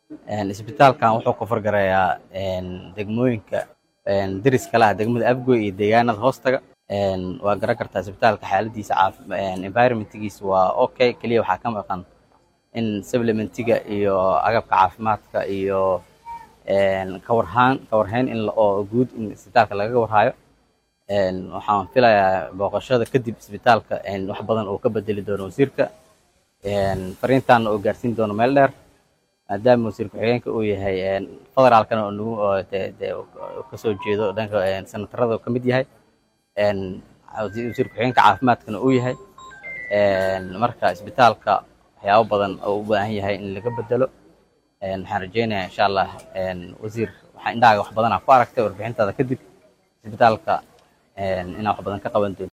isbitaalkan wuxuu ka fargarayaa degmooyinka deris kale ah degmada afgoy iyo deegaanada hoostaga waa garan kartaa isbitaalka xaaladiisa environmentgiisa waa okay keliya waxaa ka maqan in supplementiga iyo agabka caafimaadka iyo kawarhaan kawarhayn in oo guud in isbitaalka lagaga warhayo waxaan filayaa booqashada kadib isbitaalka wax badan uu ka bedeli doono wasiirka fariintaana uu gaarsiin doono meel dheer maadaama wasiir ku-xigeenka uu yahay federaalkana oo nagu kasoo jeedo dhanka senatarada ka mid yahay wasiir ku-xigeenka caafimaadkana uu yahay marka isbitaalka waxyaabo badan oo u baahan yahay in laga bedelo waxaan rajeynayaa insha allah wasiir waxaa indhahaaga wax badanaa ku aragtay warbixintaada kadib isbitaalka inaa wax badan ka qaban doonto